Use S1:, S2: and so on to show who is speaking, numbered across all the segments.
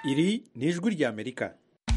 S1: iri ni ijwi ry'amerika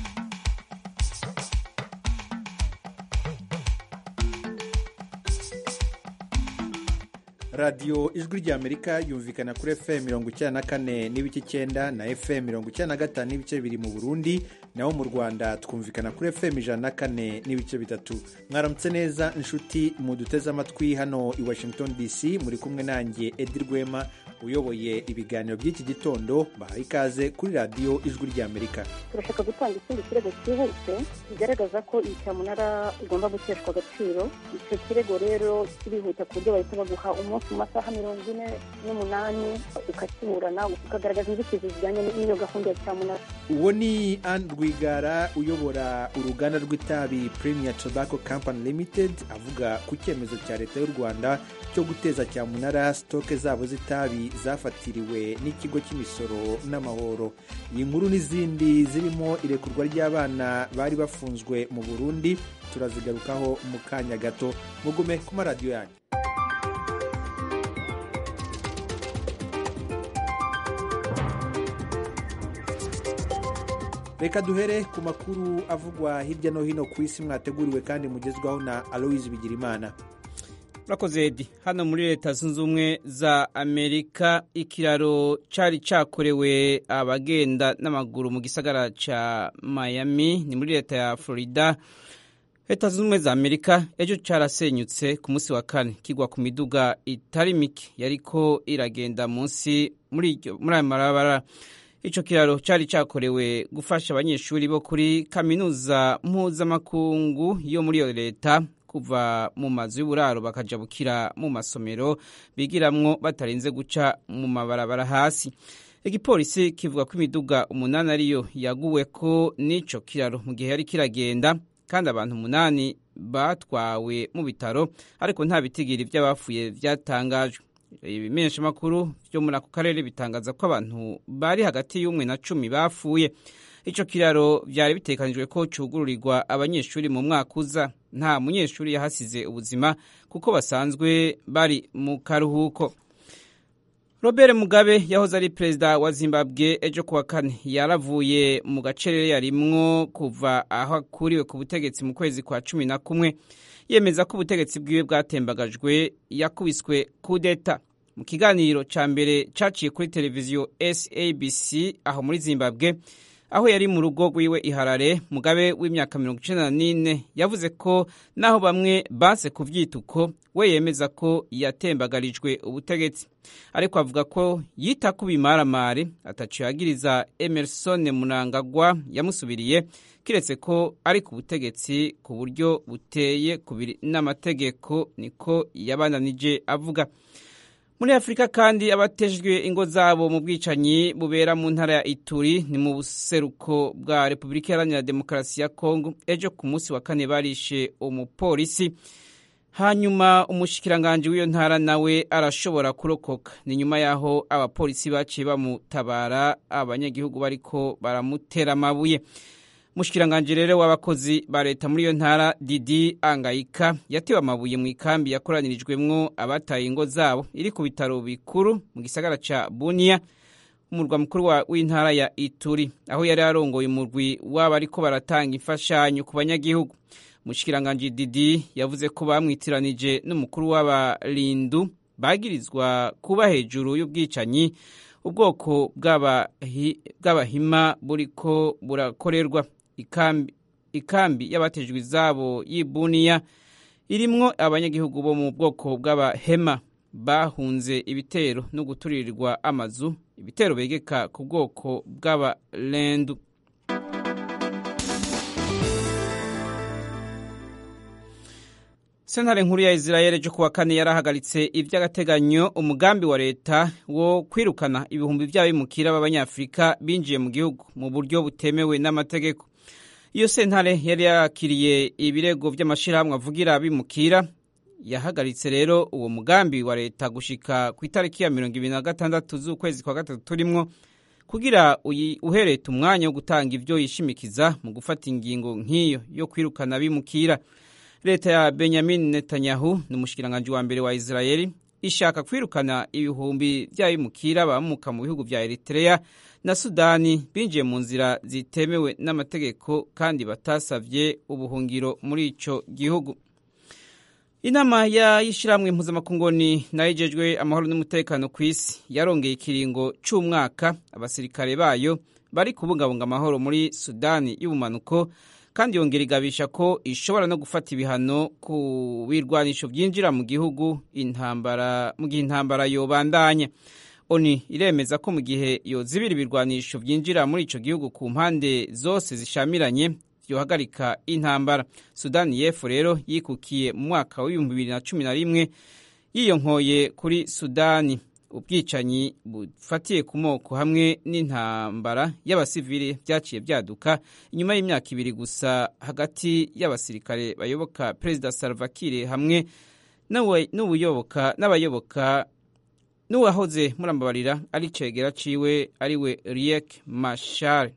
S1: radiyo ijwi ry'amerika yumvikana kuri fm mirongo icyenda na kane n'ibice icyenda na fm mirongo icyenda na gatanu n'ibice bibiri mu burundi naho mu rwanda twumvikana kuri fm ijana na kane n'ibice bitatu mwaramutse neza inshuti muduteze amatwi hano i washington dc muri kumwe nanjye edi rwema uyoboye ibiganiro by'iki gitondo bahaye ikaze kuri radiyo ijwi ry'amerika
S2: turashaka gutanga ikindi kirego cyihuse kigaragaza ko iyi cyamunara igomba guteshwa agaciro icyo kirego rero kirihuta ku buryo bahita baguha umunsi mu masaha mirongo ine n'umunani ukakiburana ukagaragaza inzitizi zijyanye n'iyo gahunda ya cyamunara
S1: uwo ni anne rwigara uyobora uruganda rw'itabi premier tobacco company limited avuga ku cyemezo cya leta y'u rwanda cyo guteza cyamunara sitoke zabo z'itabi zafatiriwe n'ikigo cy'imisoro n'amahoro iyi nkuru n'izindi zirimo irekurwa ry'abana bari bafunzwe mu burundi turazigarukaho mu kanya gato mugume ku maradiyo yanyu reka duhere ku makuru avugwa hirya no hino ku isi mwateguriwe kandi mugezwaho na aloise bigirimana
S3: urakoze edi hano muri leta zunze ubumwe za amerika ikiraro cyari cyakorewe abagenda n'amaguru mu gisagara cya miami ni muri leta ya florida leta zunze ubumwe za amerika ejo cyarasenyutse ku munsi wa kane kigwa ku miduga itari mike yariko iragenda munsi muri aya marabara icyo kiraro cyari cyakorewe gufasha abanyeshuri bo kuri kaminuza mpuzamakungu yo muri iyo leta kuva mu mazu y'uburaro bakajabukira mu masomero bigiramwo batarinze guca mu mabarabara hasi igipolisi kivuga ko imiduga umunani ariyo yaguwe ko n'icyo kiraro mu gihe yari kiragenda kandi abantu umunani batwawe mu bitaro ariko nta bitigiri by'abapfuye byatangajwe ibimenyeshamakuru byo muri ako karere bitangaza ko abantu bari hagati y'umwe na cumi bapfuye icyo kiraro byari bitekanijwe ko cyugururirwa abanyeshuri mu mwaka uza nta munyeshuri yahasize ubuzima kuko basanzwe bari mu karuhuko robert mugabe yahoze ari perezida wa zimbabwe ejo kuwa kane yaravuye mu gacerere yarimwo kuva aho akuriwe ku butegetsi mu kwezi kwa cumi na kumwe yemeza ko ubutegetsi bwiwe bwatembagajwe yakubiswe kudeta mu kiganiro cya mbere cyaciye kuri televiziyo sabc aho muri zimbabwe aho yari mu rugo rwiwe iharare mugabe w'imyaka mirongo icyenda n'ine yavuze ko naho bamwe banse kubyita uko we yemeza ko yatembagarijwe ubutegetsi ariko avuga ko yita ku bimaramare ataciye yagiriza emerson munangagwa yamusubiriye kiretse ko ari ku butegetsi ku buryo buteye kubiri n'amategeko niko yabananije avuga muri afurika kandi abatejwe ingo zabo mu bwicanyi bubera mu ntara ya ituri ni mu buseruko bwa repubulika iharanira demokarasi ya kongo ejo ku munsi wa kane barishe umupolisi hanyuma umushikiranganji w'iyo ntara nawe arashobora kurokoka ni nyuma y'aho abapolisi baciye bamutabara abanyagihugu bariko baramutera amabuye mushikiranganje rero w'abakozi ba leta muri iyo ntara didi angayika yatewe amabuye mu ikambi yakoranirijwemwo abataye ingo zabo iri ku bitaro bikuru mu gisagara ca bunia umurwa mukuru w'intara ya ituri aho yari arongoye umurwi w'abo ariko baratanga imfashanyo ku banyagihugu mushikiranganje didi yavuze ko bamwitiranije n'umukuru w'abarindu bagirizwa kuba hejuru y'ubwicanyi ubwoko bw'abahima buriko burakorerwa ikambi, ikambi y'abatejwe izabo y'ibuniya irimwo abanyagihugu bo mu bwoko bw'abahema bahunze ibitero no guturirirwa amazu ibitero begeka ku bwoko bw'abarendu sentare nkuru ya israel ejo kuwa kane yarahagaritse iby'agateganyo umugambi wa leta wo kwirukana ibihumbi by'abimukira b'abanyafurika binjiye mu gihugu mu buryo butemewe n'amategeko iyo sentare yari yakiriye ibirego by'amashyirahamwe avugira abimukira yahagaritse rero uwo mugambi wa leta gushika ku itariki ya mirongo ibiri na gatandatu z'ukwezi kwa gatatu turimwo kugira uhereta umwanya wo gutanga ibyo yishimikiza mu gufata ingingo nk'iyo yo kwirukana abimukira leta ya benyamin netanyahu ni umushikiranganji wa mbere wa israeli ishaka kwirukana ibihumbi by'abimukira bamuka mu bihugu vya Eritrea na Sudani binjiye mu nzira zitemewe n'amategeko kandi batasavye ubuhungiro muri ico gihugu inama y'ishyirahamwe mpuzamakungoni nayo ijejwe amahoro n'umutekano ku isi yarongeye ikiringo c'umwaka abasirikare bayo bari kubungabunga amahoro muri sudani y'ubumanuko kandi yongera igabisha ko ishobora no gufata ibihano ku birwanisho byinjira mu gihugu intambara mu gihe intambara yobandanya oni iremeza ko mu gihe yozibira ibirwanisho byinjira muri ico gihugu ku mpande zose zishamiranye yohagarika intambara sudani y'epfo rero yikukiye mu mwaka w'ibihumbi bibiri na cumi na rimwe yiyonkoye kuri sudani ubwicanyi bufatiye ku moko hamwe n'intambara y'abasivili byaciye byaduka inyuma y'imyaka ibiri gusa hagati y'abasirikare bayoboka perezida Salva Kiir hamwe n'ubuyoboka n'abayoboka n'uwahoze murambabarira ari cegera ciwe ariwe Riek Machar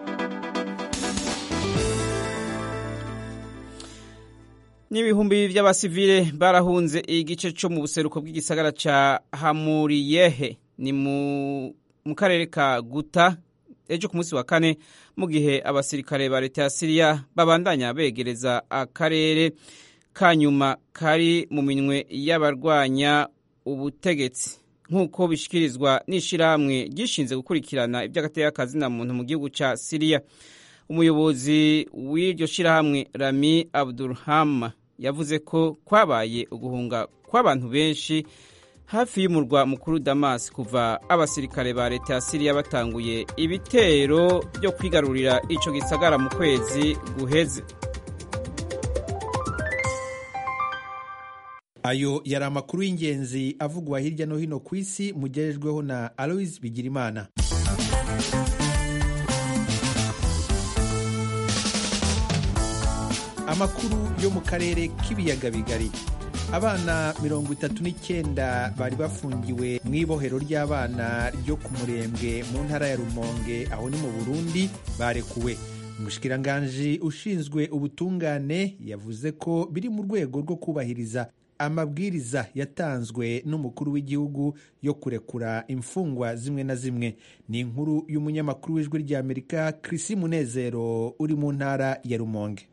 S3: n'ibihumbi by'abasivile barahunze igice cyo mu buseruko bw'igisagara ca Hamuriyehe ni mu karere ka Guta ejo ku munsi wa kane mu gihe abasirikare ba leta ya Siriya babandanya begereza akarere ka nyuma kari mu minwe y'abarwanya ubutegetsi nk'uko bishikirizwa n'ishirahamwe gishinze gukurikirana iby'agateka na muntu mu gihugu ca Siriya umuyobozi w'iryo shirahamwe Rami Abdulham yavuze ko kwabaye uguhunga kw'abantu benshi hafi y'umurwa mukuru Damas kuva abasirikare ba leta ya Siriya batanguye ibitero byo kwigarurira ico gisagara mu kwezi guheze
S1: ayo yari amakuru y'ingenzi avugwa hirya no hino ku isi mugerejweho na Alois Bigirimana amakuru yo mu karere k'ibiyaga bigari abana mirongo itatu n'icyenda bari bafungiwe mu ibohero ry'abana ryo ku murembwe mu ntara ya rumonge aho ni mu burundi barekuwe umushikiranganji ushinzwe ubutungane yavuze ko biri mu rwego rwo kubahiriza amabwiriza yatanzwe n'umukuru w'igihugu yo kurekura imfungwa zimwe na zimwe ni inkuru y'umunyamakuru w'ijwi ry'amerika Chrisi Munezero uri mu ntara ya rumonge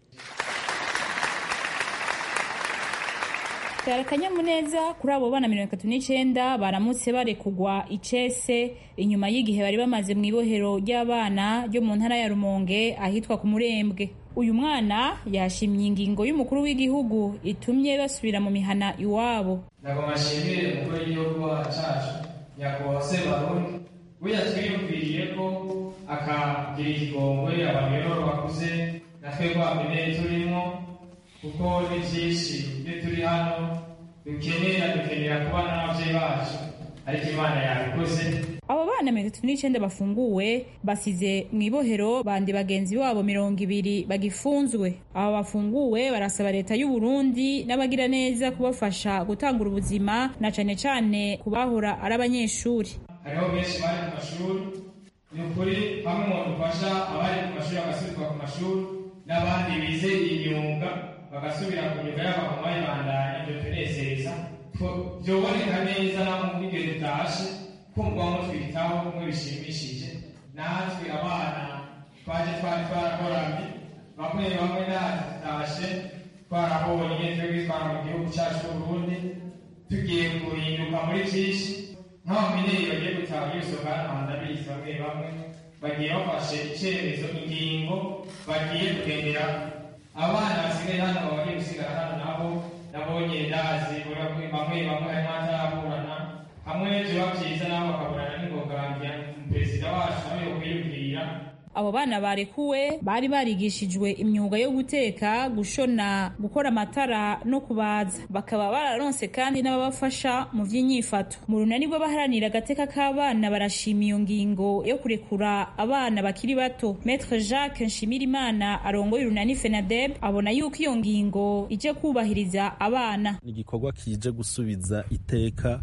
S4: kari akanyamuneza kuri abo bana mirongo itatu n'icyenda baramutse barekugwa icese inyuma y'igihe bari bamaze mu ibohero ry'abana ryo mu ntara ya rumonge ahitwa ku murembwe uyu mwana yashimye ingingo y'umukuru w'igihugu itumye basubira mu mihana iwabo
S5: ntabwo mashimire umukuru w'igihugu cacu nyakubahwa sebarundi we yatwiyumviriye ko akagira ikigongwe abantu rero bakuze natwe rwameneye turimo kuko ni byinshi iyo turi hano dukenera dukenera kubana n'ababyeyi bacu ariko imana yabikoze
S4: abo bana mirongo itatu n'icyenda bafunguwe basize mu ibohero bandi bagenzi babo mirongo ibiri bagifunzwe abo bafunguwe barasaba leta y'u Burundi n'abagira neza kubafasha gutangura ubuzima na cane cane kubahora ari abanyeshuri
S5: hariho benshi bari ku mashuri ni ukuri hamwe mu dufasha abari ku mashuri bagasubizwa ku mashuri n'abandi bize imyuga bagasubira ku myuga yabo bakaba bayibandanya ibyo tunezeza byoboneka neza naho mu bw'igihe dutashe kumva mutwitaho kumwe bishimishije natwe abana twaje twari twaragoramye bamwe bamwe natashe twarabonye twebwe twara mu gihugu cyacu cy'uburundi tugiye guhinduka muri byinshi nk'abamineyi bagiye gutaha yusoka hano ndabizi bamwe bamwe bagiye bafashe icyeremezo ingingo bagiye kugendera abana basigaye hano bagiye gusigara hano nabo nabonye ndazi bamwe bamwe harimo ataraburana hamwe biba byiza nabo bakaburana n'ingogangira perezida wacu nawe yokwiyumvira
S4: abo bana barekuwe bari barigishijwe imyuga yo guteka gushona gukora amatara no kubaza bakaba bararonse kandi n'ababafasha mu by'inyifato mu runani rw'abaharanira agateka k'abana barashima iyo ngingo yo kurekura abana bakiri bato Maître Jacques Nshimirimana arongoye urunani FENADEB abona yuko iyo ngingo ije kubahiriza abana
S6: ni igikorwa kije gusubiza iteka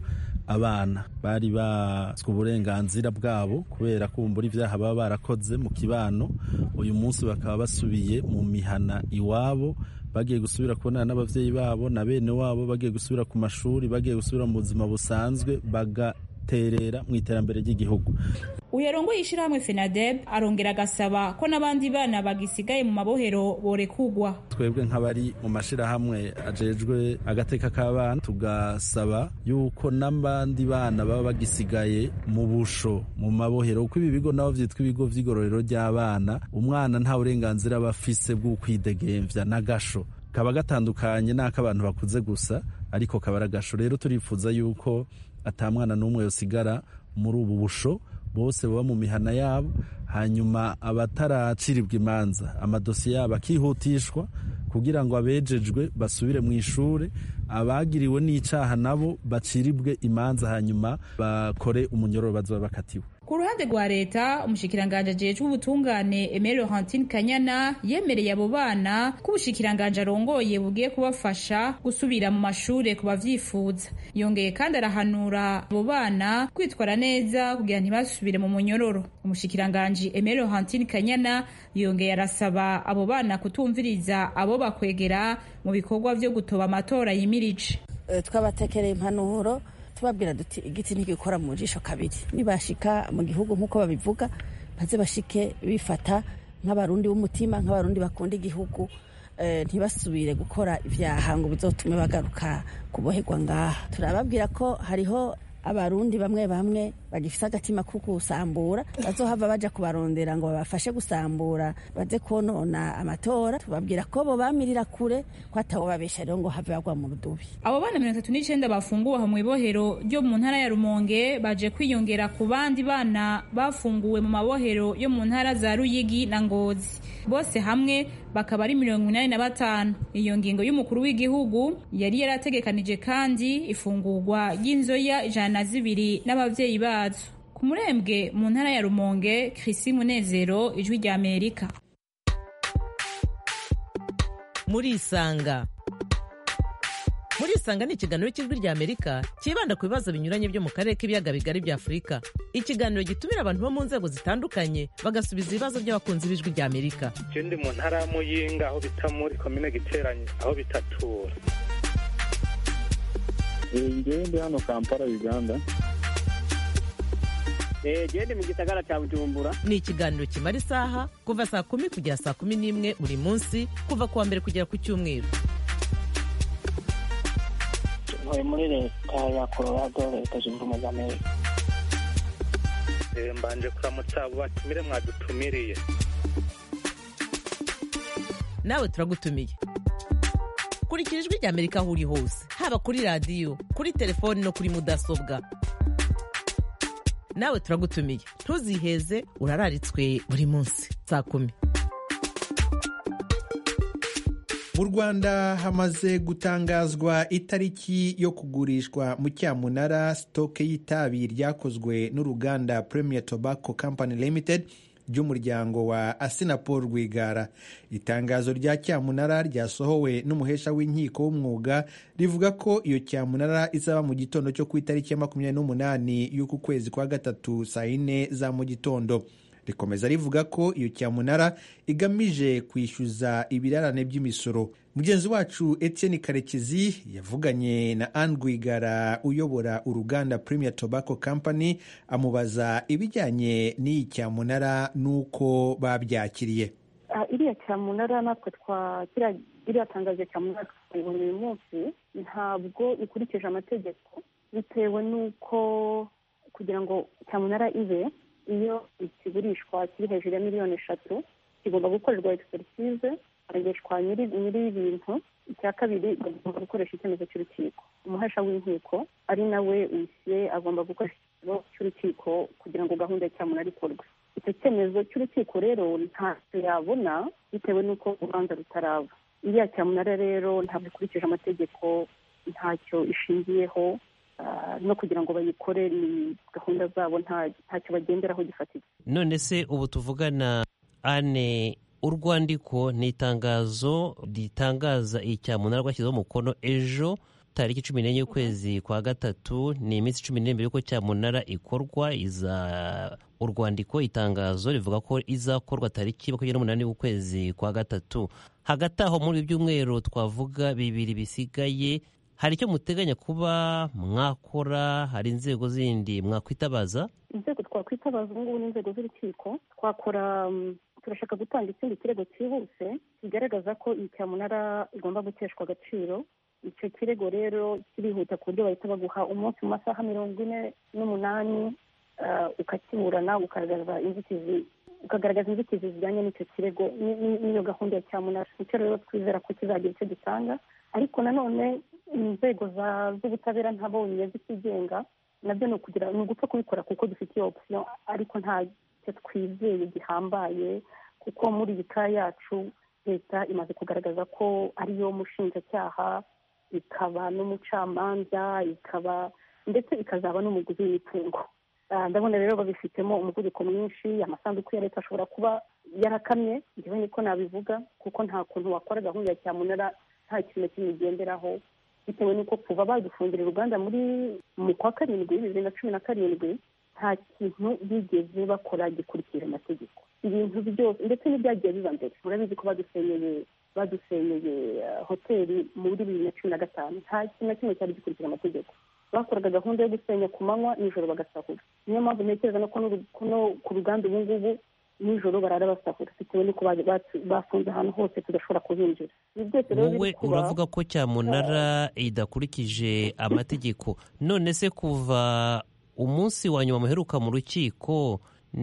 S6: abana bari baswe uburenganzira bwabo kubera kumbura ibyaha baba barakoze mu kibano uyu munsi bakaba basubiye mu mihana iwabo bagiye gusubira kubonana n'ababyeyi babo na bene wabo bagiye gusubira ku mashuri bagiye gusubira mu buzima busanzwe bagaterera mu iterambere ry'igihugu
S4: uyarongoye ishyirahamwe fenadeb arongera agasaba ko n'abandi bana bagisigaye mu mabohero borekugwa
S6: twebwe nk'abari mu mashyirahamwe ajejwe agateka k'abana tugasaba yuko n'abandi bana baba bagisigaye mu busho mu mabohero kuko ibi bigo nabo byitwa ibigo by'igororero ry'abana umwana nta burenganzira aba afise bw'ukwidegembya n'agasho kaba gatandukanye n'ak'abantu bakuze gusa ariko kaba ari agasho rero turifuza yuko atamwana n'umwe yosigara muri ubu busho bose baba mu mihana yabo hanyuma abataracirirwa imanza amadosiye yabo akihutishwa kugira ngo abejejwe basubire mu ishuri abagiriwe n'icaha nabo baciribwe imanza hanyuma bakore umunyororo bazoba bakatiwe
S4: ku ruhande rwa leta umushikiranganji ajejwe ubutungane Aimé Laurentine Kanyana yemereye abo bana ko ubushikiranganji arongoye bugiye kubafasha gusubira mu mashure ku bavyifuza yongeye kandi arahanura abo bana kwitwara neza kugira ntibasubire mu munyororo umushikiranganji Aimé Laurentine Kanyana yongeye arasaba abo bana kutumviriza abo bakwegera mu bikorwa vyo gutoba amatora yimirije
S7: twabatekereye impanuro tubabwira duti igiti ntigikora mu jisho kabiri nibashika mu gihugu nk'uko babivuga baze bashike bifata nk'abarundi b'umutima nk'abarundi bakunda igihugu ntibasubire gukora ibyaha ngo bizotume bagaruka kuboherwa ngaha turababwira ko hariho abarundi bamwe bamwe bagifite agatima ko gusambura bazohava baja kubarondera ngo babafashe gusambura baze konona amatora tubabwira ko bo bamirira kure ko atawo babesha rero ngo have bagwa mu rudubi
S4: abo bana mirongo itatu n'icenda bafunguwe aho mw'ibohero ryo mu ntara ya rumonge baje kwiyongera ku bandi bana bafunguwe mu mabohero yo mu ntara za ruyigi na ngozi bose hamwe bakaba ari mirongo inani na batanu iyo ngingo y'umukuru w'igihugu yari yarategekanije kandi ifungurwa ry'inzoya ijana na zibiri n'abavyeyi bazo ku murembwe mu ntara ya rumonge krisi munezero ijwi rya amerika
S8: murisanga murisanga ni ikiganiro cy'ijwi rya amerika cyibanda ku bibazo binyuranye byo mu karere k'ibiyaga bigari bya afurika ikiganiro gitumira abantu bo mu nzego zitandukanye bagasubiza ibibazo by'abakunzi b'ijwi rya amerika
S9: je ndi mu ntara ya muyinga aho bita muri komine giteranye aho bitatura
S10: ngewe ndi hano kampala uganda
S11: gende mu gisagara cya bujumbura
S8: ni ikiganiro kimara isaha kuva saa kumi kugera saa kumi n'imwe buri munsi kuva ku wa mbere kugera ku cyumweru
S12: ntuye muri leta ya colorado leta zunze ubumwe za amerika
S9: mbanje kuramutsa abo batumire mwadutumiriye
S8: nawe turagutumiye kurikira ijwi rya amerika aho uri hose haba kuri radiyo kuri telefoni no kuri mudasobwa nawe turagutumiye ntuziheze urararitswe buri munsi saa kumi
S1: mu rwanda hamaze gutangazwa itariki yo kugurishwa mu cyamunara sitoke y'itabi ryakozwe n'uruganda premier tobacco company limited ry'umuryango wa asinapol rwigara itangazo rya cyamunara ryasohowe n'umuhesha w'inkiko w'umwuga rivuga ko iyo cyamunara izaba mu gitondo cyo ku itariki ya makumyabiri n'umunani y'uku kwezi kwa gatatu saa yine za mu gitondo rikomeza rivuga ko iyo cyamunara igamije kwishyuza ibirarane by'imisoro mugenzi wacu etienne karekezi yavuganye na anne rwigara uyobora uruganda premier tobacco company amubaza ibijyanye n'iyi cyamunara n'uko babyakiriye
S2: iriya cyamunara natwe iriya tangazo cyamunara twayibonye uyu munsi ntabwo ikurikije amategeko bitewe n'uko kugira ngo cyamunara ibe iyo ikigurishwa kiri hejuru ya miliyoni eshatu kigomba gukorerwa egisperisize harageshwa nyiri ibintu icya kabiri bagomba gukoresha icyemezo cy'urukiko umuhesha w'inkiko ari nawe wishyuye agomba gukoresha icyemezo cy'urukiko kugira ngo gahunda ya cyamunara ikorwe icyo cyemezo cy'urukiko rero ntacyo yabona bitewe n'uko urubanza rutaraba iriya cyamunara rero ntabwo ikurikije amategeko ntacyo ishingiyeho no kugira ngo bayikore ni gahunda zabo ntacyo bagenderaho gifatika
S13: none se ubu tuvugana ane urwandiko ni itangazo ritangaza icyamunara rwashyizeho umukono ejo tariki cumi n'enye y'ukwezi kwa gatatu ni iminsi cumi n'ine mbere y'uko cyamunara ikorwa iza urwandiko itangazo rivuga ko izakorwa tariki makumyabiri n'umunani y'ukwezi kwa gatatu hagati aho muri ibyumweru twavuga bibiri bisigaye hari icyo muteganya kuba mwakora hari inzego zindi mwakwitabaza
S2: inzego twakwitabaza ubu ngubu ni inzego z'urukiko twakora turashaka gutanga ikindi kirego cyihuse kigaragaza ko iyi cyamunara igomba guteshwa agaciro icyo kirego rero kirihuta ku buryo bahita baguha umunsi mu masaha mirongo ine n'umunani ukakiburana ukagaragaza inzitizi ukagaragaza inzitizi zijyanye n'icyo kirego n'iyo gahunda ya cyamunara icyo rero twizera ko kizagira icyo gitanga ariko nanone inzego z'ubutabera ntabonye zikigenga nabyo ni ukugira ni ugupfa kubikora kuko dufite iyo opsiyo ariko ntacyo twizeye gihambaye kuko muri iyi ka yacu leta imaze kugaragaza ko ariyo mushinjacyaha ikaba n'umucamanza ikaba ndetse ikazaba n'umuguzi w'imitungo ndabona rero babifitemo umuvuduko mwinshi amasanduku ya leta ashobora kuba yarakamye njyewe niko nabivuga kuko nta kuntu wakora gahunda ya cyamunara nta kintu na kimwe igenderaho bitewe n'uko kuva badufungira uruganda muri mu kwa karindwi bibiri na cumi na karindwi nta kintu bigeze bakora gikurikira amategeko ibintu byose ndetse n'ibyagiye biba mbere murabizi ko badusenyeye badusenyeye hoteli muri bibiri na cumi na gatanu nta kintu na kimwe cyari gikurikira amategeko bakoraga gahunda yo gusenya ku manywa nijoro bagasahura niyo mpamvu ntekereza no ku ruganda ubu ngubu nijoro barara basahura bitewe n'uko bafunze ahantu hose tudashobora kuhinjira
S13: wowe uravuga ko cyamunara idakurikije amategeko none se kuva umunsi wa nyuma muheruka mu rukiko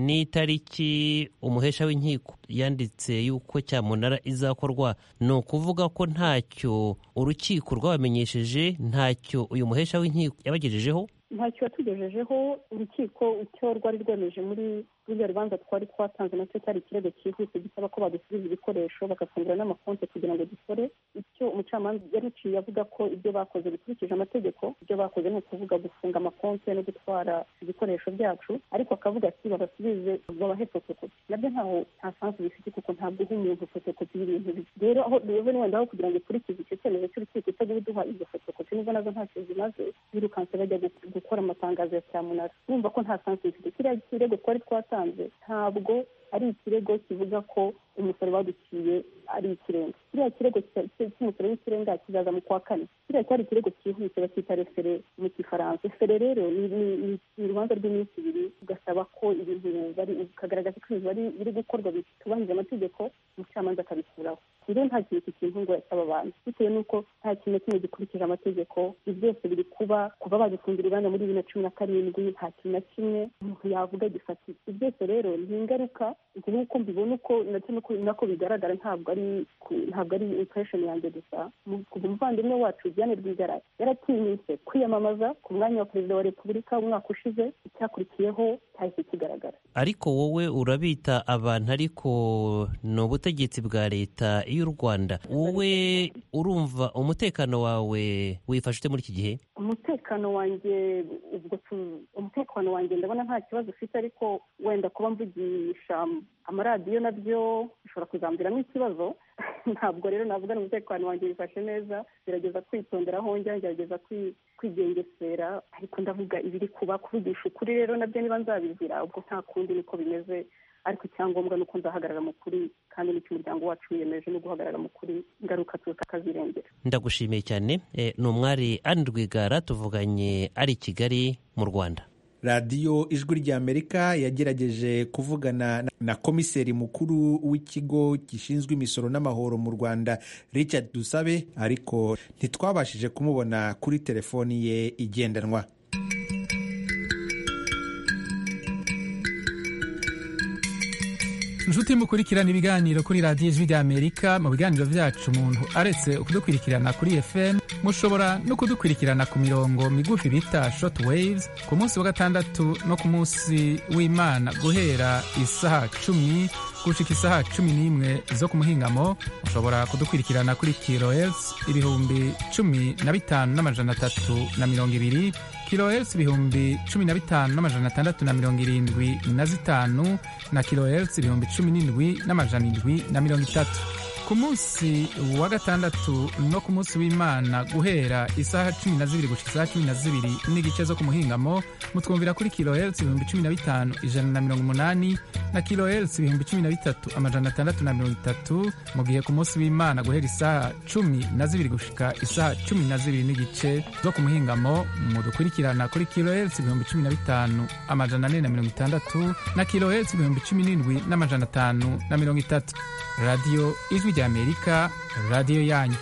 S13: n'itariki umuhesha w'inkiko yanditse yuko cyamunara izakorwa ni ukuvuga ko ntacyo urukiko rwabamenyesheje ntacyo uyu muhesha w'inkiko yabagejejeho
S2: ntacyo yatugejejeho urukiko icyo rwari rwemeje muri ruriya rubanza twari twatanze nacyo cyari ikirego cyihuse gisaba ko badusubiza ibikoresho bagafungura n'amakonti kugira ngo dukore icyo umucamanza yaruciye avuga ko ibyo bakoze bikurikije amategeko ibyo bakoze ni ukuvuga gufunga amakonti no gutwara ibikoresho byacu ariko akavuga ati babasubize babahe fotokopi nabyo ntaho nta sansi bifite kuko ntabwo uha umuntu fotokopi y'ibintu rero aho rero wenda aho kugira ngo ikurikize icyo cyemezo cy'urukiko itaguha uduha izo fotokopi nubwo nazo ntacyo zimaze birukanse bajya gukora amatangazo ya cyamunara bumva ko nta sansi bifite kiriya kirego twari twatanze ntabwo ari ikirego kivuga ko umusoro baduciye ari ikirenga kiriya kirego cy'umusoro w'ikirenga kizaza mu kwa kane kiriya cyari ikirego cyihuse bacyita refere mu gifaransa refere rero ni urubanza rw'iminsi ibiri ugasaba ko ibintu bari ukagaragaza ko ibintu biri gukorwa bitubahirije amategeko umucamanza akabikuraho rero nta kintu kikintu ngo yasaba abantu bitewe n'uko nta kintu na kimwe gikurikije amategeko ibi byose biri kuba kuva badufungira uruganda muri bibiri na cumi na karindwi nta kintu na kimwe umuntu yavuga gifatika ibi byose rero ni ingaruka nk'uko mbibona uko nacyo nako bigaragara ntabwo ari ntabwo ari impression yanjye gusa kuva umuvandimwe wacu Diane Rwigara yaratinyutse kwiyamamaza ku mwanya wa perezida wa repubulika umwaka ushize icyakurikiyeho cyahise kigaragara
S13: ariko wowe urabita abantu ariko ni ubutegetsi bwa leta y'u rwanda wowe urumva umutekano wawe wifashe ute muri iki gihe
S2: umutekano wanjye ubwo umutekano wanjye ndabona nta kibazo ufite ariko wenda kuba mvugisha amaradiyo nabyo bishobora kuzambiramo ikibazo ntabwo rero navuga umutekano wanjye wifashe neza gerageza kwitondera aho njya ngerageza kwigengesera ariko ndavuga ibiri kuba kuvugisha ukuri rero nabyo niba nzabizira ubwo nta kundi niko bimeze ariko icyangombwa ni uko nzahagarara mu kuri kandi n'icyo umuryango wacu wiyemeje no guhagarara mu kuri ingaruka tukazirengera
S13: ndagushimiye cyane ni umwari Anne Rwigara tuvuganye ari i Kigali mu Rwanda
S1: radiyo ijwi ry'amerika yagerageje kuvugana na komiseri mukuru w'ikigo gishinzwe imisoro n'amahoro mu rwanda richard dusabe ariko ntitwabashije kumubona kuri telefoni ye igendanwa
S14: inshuti mukurikirana ibiganiro kuri radiyo ijwi ry'amerika mu biganiro byacu umuntu aretse kudukurikirana kuri fm mushobora no kudukurikirana ku mirongo migufi bita short waves ku munsi wa gatandatu no ku munsi w'imana guhera isaha cumi gushika isaha cumi n'imwe zo ku muhingamo mushobora kudukurikirana kuri kilohertz ibihumbi cumi na bitanu n'amajana atatu na mirongo ibiri kilohertz ibihumbi cumi na bitanu n'amajana atandatu na mirongo irindwi na zitanu na kilohertz ibihumbi cumi n'indwi n'amajana indwi na mirongo itatu ku munsi wa gatandatu no ku munsi w'imana guhera isaha cumi na zibiri gushika isaha cumi na zibiri n'igice zo ku muhingamo mutwumvira kuri kilohertz ibihumbi cumi na bitanu ijana na mirongo umunani na kilohertz ibihumbi cumi na bitatu amajana atandatu na mirongo itatu mu gihe ku munsi w'imana guhera isaha cumi na zibiri gushika isaha cumi na zibiri n'igice zo ku muhingamo mudukurikirana kuri kilohertz ibihumbi cumi na bitanu amajana ane na mirongo itandatu na kilohertz ibihumbi cumi n'indwi n'amajana atanu na mirongo itatu radiyo ijwi ry'amerika radiyo yanyu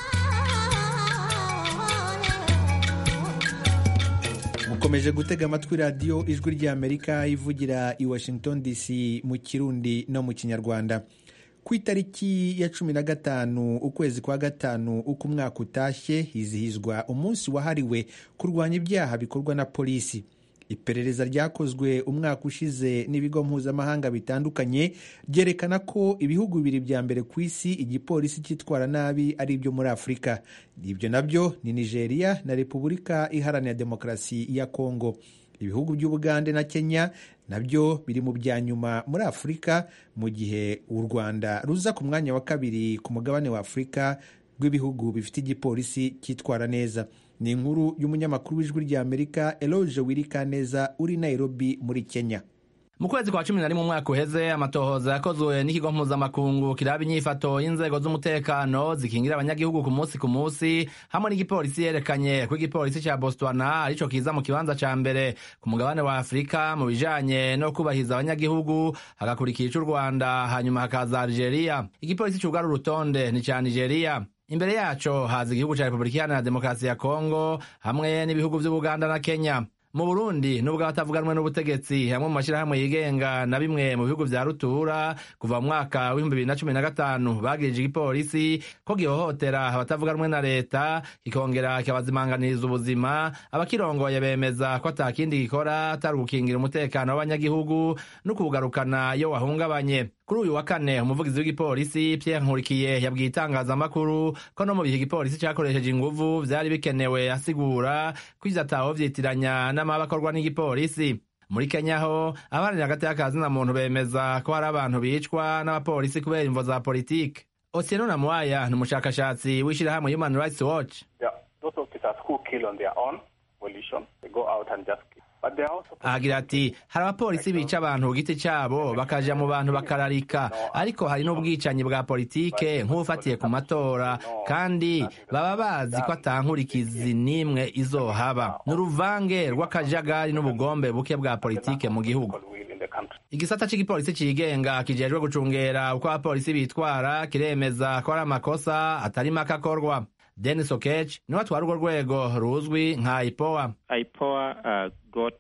S1: mukomeje gutega amatwi radiyo ijwi ry'amerika ivugira i washington dc mu kirundi no mu kinyarwanda ku itariki ya cumi na gatanu ukwezi kwa gatanu uko umwaka utashye hizihizwa umunsi wahariwe kurwanya ibyaha bikorwa na polisi iperereza ryakozwe umwaka ushize n'ibigo mpuzamahanga bitandukanye ryerekana ko ibihugu bibiri bya mbere ku isi igipolisi cyitwara nabi ari ibyo muri afurika ibyo nabyo ni nigeria na repubulika iharanira demokarasi ya kongo ibihugu by'ubugande na kenya nabyo biri mu bya nyuma muri afurika mu gihe u rwanda ruza ku mwanya wa kabiri ku mugabane wa afurika rw'ibihugu bifite igipolisi cyitwara neza ni inkuru y'umunyamakuru w'ijwi ry'amerika eloge wirikaneza uri nairobi muri kenya
S15: mu kwezi kwa cumi na rimwe umwaka uheze amatohoza yakozwe n'ikigo mpuzamakungu kiraba inyifato y'inzego z'umutekano zikingira abanyagihugu ku munsi ku munsi hamwe n'igipolisi yerekanye ko igipolisi ca botswana arico kiza mu kibanza ca mbere ku mugabane wa afurika mu bijanye no kubahiriza abanyagihugu hagakurikira ic'u rwanda hanyuma hakaza algeria igipolisi cugara urutonde ni ca nigeria imbere yaco haza igihugu ca repubulika iharanira demokarasi ya kongo hamwe n'ibihugu vy'ubuganda na kenya mu burundi nubwo abatavuganwe n'ubutegetsi hamwe mu mashyirahamwe yigenga na bimwe mu bihugu vya rutura kuva mu mwaka w'ibihumbi bibiri na cumi na gatanu bagirije igipolisi ko gihohotera abatavuganwe na leta kikongera kikabazimanganiriza ubuzima abakirongoye bemeza ko ata kindi gikora atari ugukingira umutekano w'abanyagihugu no kuwugarukana iyo wahungabanye kuri uyu wa kane umuvugizi w'igipolisi Pierre Nkurikiye yabwiye itangazamakuru ko no mu bihe igipolisi cyakoresheje inguvu vyari bikenewe asigura ko ivyo ataho vyitiranya n'amaba akorwa n'igipolisi muri kenya ho abaharanira hagati y'akazina muntu bemeza ko hari abantu bicwa n'abapolisi kubera imvo za politike Otieno Namwaya ni umushakashatsi w'ishirahamwe Human Rights Watch
S16: those officers who kill on their own volition they go out and just kill
S15: agira ati hari abapolisi bica abantu ku giti cyabo bakaja mu bantu bakararika ariko hari n'ubwicanyi bwa politike nk'ubufatiye ku matora kandi baba bazi ko atankurikizi n'imwe izohaba ni uruvange rw'akajagari n'ubugombe buke bwa politike mu gihugu igisata cy'igipolisi cigenga kijejwe gucungera uko abapolisi bitwara kiremeza ko ari amakosa atari make akorwa denis okech niwe atwara urwo rwego ruzwi nka ipoa
S17: ipoa uh, got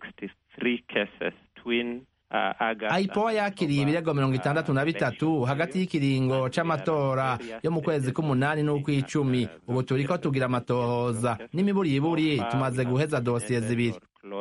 S17: 63 cases twin
S15: aipoa yakiriye ibirego mirongo itandatu na bitatu hagati y'ikiringo c'amatora yo mu kwezi k'umunani n'ukw'icumi ubu turiko tugira amatohoza n'imiburiburi tumaze guheza dosiye zibiri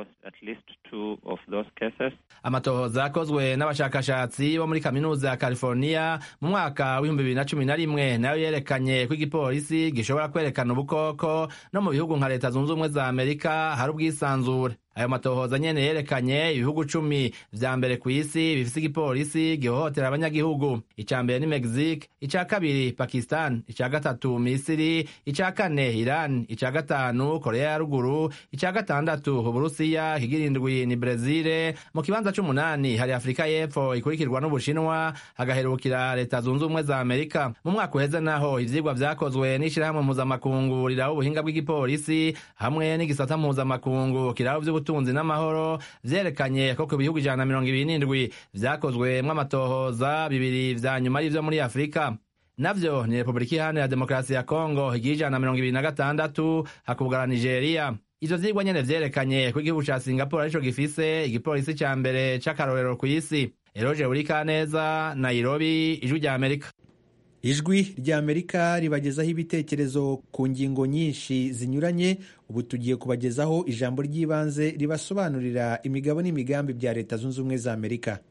S15: amatohoza yakozwe n'abashakashatsi bo muri kaminuza ya california mu mwaka w'ibihumbi bibiri na cumi na rimwe nayo yerekanye ko igipolisi gishobora kwerekana ubukoko no mu bihugu nka leta zunze ubumwe za amerika hari ubwisanzure ayo matohoza nyene yerekanye ibihugu cumi vya mbere ku isi bifise igipolisi gihohotera abanyagihugu ica mbere ni mexique ica kabiri pakistan ica gatatu misiri ica kane iran ica gatanu korea ya ruguru ica gatandatu uburusiya kigira indwi ni brezile mu kibanza c'umunani hari afurika y'epfo ikurikirwa n'ubushinwa hagaherukira leta zunze ubumwe za amerika mu mwaka uheze naho ivyigwa vyakozwe n'ishirahamwe mpuzamakungu riraho ubuhinga bw'igipolisi hamwe n'igisata mpuzamakungu kiraho vy'ubutunzi ubutunzi n'amahoro vyerekanye ko ku bihugu ijana na mirongo ibiri n'indwi vyakozwemwo amatohoza bibiri vya nyuma ari vyo muri afurika navyo ni repubulika iharanira demokarasi ya kongo igihe ijana na mirongo ibiri na gatandatu hakubwara nigeria ivyo vyigwa nyene vyerekanye ko igihugu ca singapore arico gifise igipolisi ca mbere c'akarorero kw'isi eroje urikaneza nairobi ijwi rya amerika
S1: ijwi ry'amerika ribagezaho ibitekerezo ku ngingo nyinshi zinyuranye ubu tugiye kubagezaho ijambo ry'ibanze ribasobanurira imigabo n'imigambi bya leta zunze ubumwe za amerika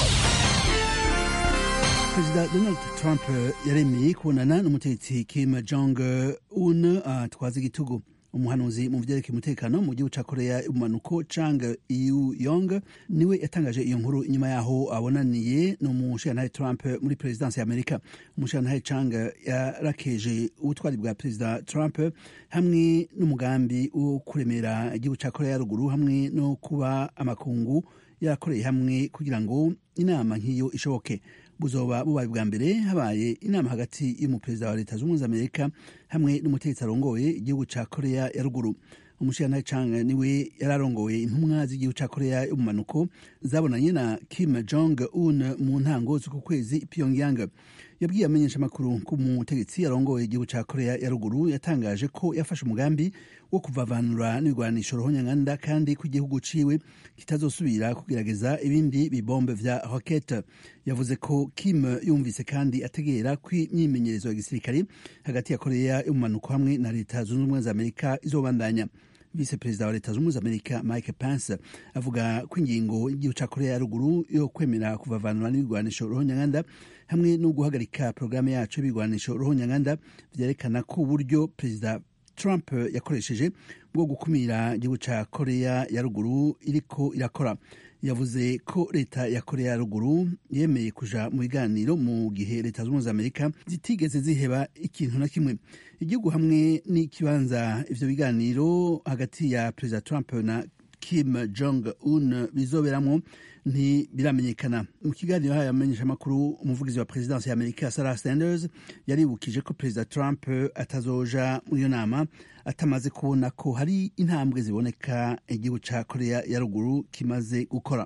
S18: perezida donald trump yaremeye kubonana n'umutegetsi kim jong un atwaza igitugu umuhanuzi mu vyerekeye umutekano mu gihugu ca korea y'ubumanuko chang yu yong niwe yatangaje iyo nkuru inyuma yaho abonaniye n'umushirantahe trump muri perezidansi ya amerika umushirantahe chang yarakeje ubutwari bwa perezida trump hamwe n'umugambi wo kuremera igihugu ca korea ya ruguru hamwe no kuba amakungu yarakoreye hamwe kugira ngo inama nk'iyo ishoboke buzoba bubaye bwa mbere habaye inama hagati y'umuperezida wa leta z'ubumwe za amerika hamwe n'umutegetsi arongoye igihugu ca korea ya ruguru umushirantahe chang niwe yari arongoye intumwa z'igihugu ca korea y'ubumanuko zabonanye na kim jong un mu ntango z'uku kwezi pyongyang yabwiye amenyesha amakuru ko umutegetsi arongoye igihugu ca korea ya ruguru yatangaje ko yafashe umugambi wo kuvavanura n'ibigwanisho rohonyanganda kandi ko igihugu ciwe kitazosubira kugerageza ibindi bibombe vya rokete yavuze ko kim yumvise kandi ategera ko imyimenyerezo ya gisirikare hagati ya korea y'umumanuko hamwe na leta zunze ubumwe za amerika izobandanya vise perezida wa leta zunze amerika mike pence avuga ko ingingo y'igihugu ca korea ya ruguru yo kwemera kuvavanura n'ibigwanisho rohonyanganda hamwe no guhagarika porogaramu yacu y'ibigwanisho rohonyanganda vyerekana ko uburyo perezida trump yakoresheje bwo gukumira igihugu ca korea ya ruguru iriko irakora yavuze ko leta ya korea ya ruguru yemeye kuja mu biganiro mu gihe leta z'ubumwe za amerika zitigeze ziheba ikintu na kimwe igihugu hamwe n'ikibanza ivyo biganiro hagati ya perezida trump na kim jong un bizoberamwo ntibiramenyekana mu kiganiro hayo amenyeshamakuru umuvugizi wa perezidansi ya amerika sarah sanders yaribukije ko perezida trump atazoja muri iyo nama atamaze kubona ko hari intambwe ziboneka igihugu ca korea ya ruguru kimaze gukora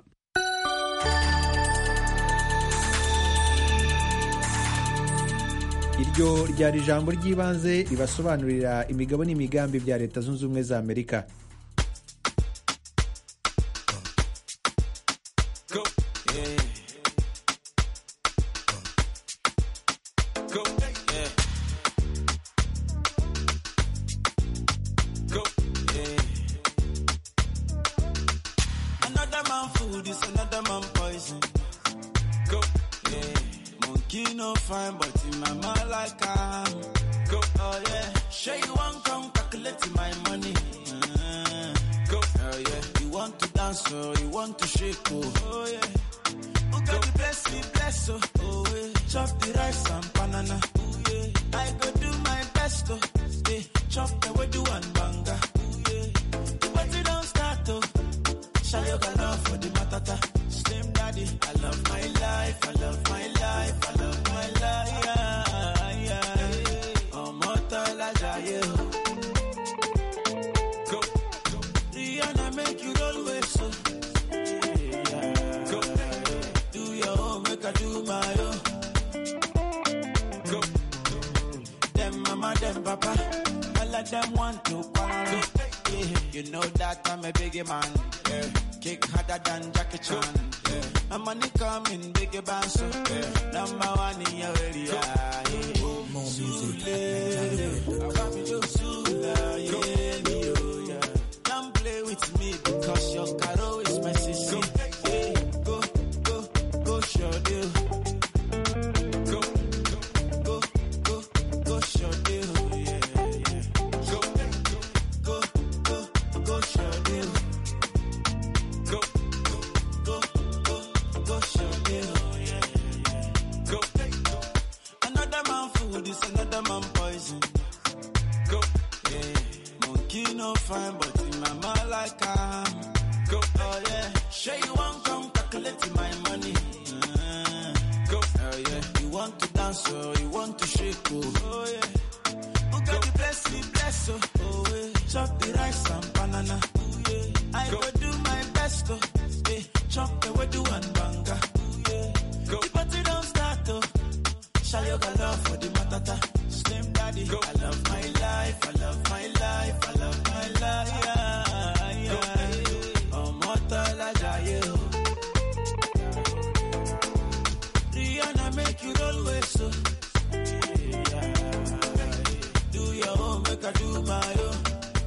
S1: iryo ryari ijambo ry'ibanze ribasobanurira imigabo n'imigambi bya leta zunze ubumwe za amerika
S19: Another man food is another man poison. Go, yeah. Monkey no fine, but in my mind like I'm. Go, oh yeah. Sure you want come calculate my money. Uh, go, oh yeah. You want to dance or you want to shake oh, oh yeah. Who got the bless me bless oh, oh yeah. Chop the rice and banana. Oh yeah. I go do my best oh, yeah. Chop the way do and banga. Oh yeah. The party don't start oh. Show your love for the matata. Slim daddy, I love my life, I love my life, I love my life. Yeah, yeah. Oh, mortal ajaye. Go. Rihanna make you roll with so. Yeah. Go. Do your own, make I do my own. Go. Them mama, them papa, all of them want to quarrel. Yeah. You know that I'm a biggie man. Yeah. Kick harder than Jackie Chan. Yeah. My money coming bigger band so yeah. number one in your area. Yeah. More music. Yeah. Don't play with me because your caro is my sister. Yeah. Go, go, go, show deal. Go, go, go, go, show deal. Yeah, yeah. Go, go, go, go, show deal. Go, go, go, go, show deal. Yeah, yeah. Go. Another man food is another man poison. Go, yeah. Monkey no fine, but in my mind like I'm. Go, oh yeah. Sure you want come calculate my money. Uh, go, oh yeah. You want to dance or you want to shake oh, oh yeah. Who got the bless me bless oh, oh yeah. Chop the rice and banana. Oh yeah. I go do my best oh, yeah. Chop the way do and banga. Oh yeah. Go. The party don't start oh. Show your love for the matata. Slim daddy, Go. I love my life, I love my life, I love my life. Yeah, yeah. Oh, mortal ajaye, oh. Rihanna make you roll with so. Yeah. Do your own, make I do my own.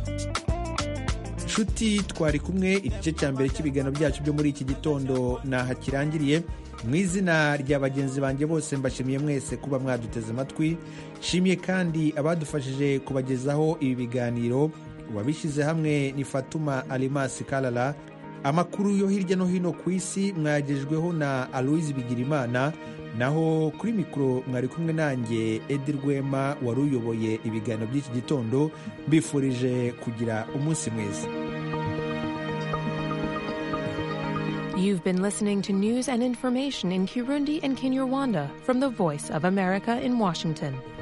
S1: nshuti twari kumwe igice cya mbere cy'ibiganiro byacu byo muri iki gitondo naha kirangiriye mu izina rya bagenzi banjye bose mbashimiye mwese kuba mwaduteze amatwi nshimiye kandi abadufashije kubagezaho ibi biganiro wabishyize hamwe ni fatuma alimasi kalala amakuru yo hirya no hino ku isi mwagejweho na aloise bigirimana naho kuri mikoro mwari kumwe nanjye edi rwema wari uyoboye ibiganiro by'iki gitondo mbifurije kugira umunsi mwiza
S20: You've been listening to news and information in Kirundi and Kinyarwanda from the Voice of America in Washington.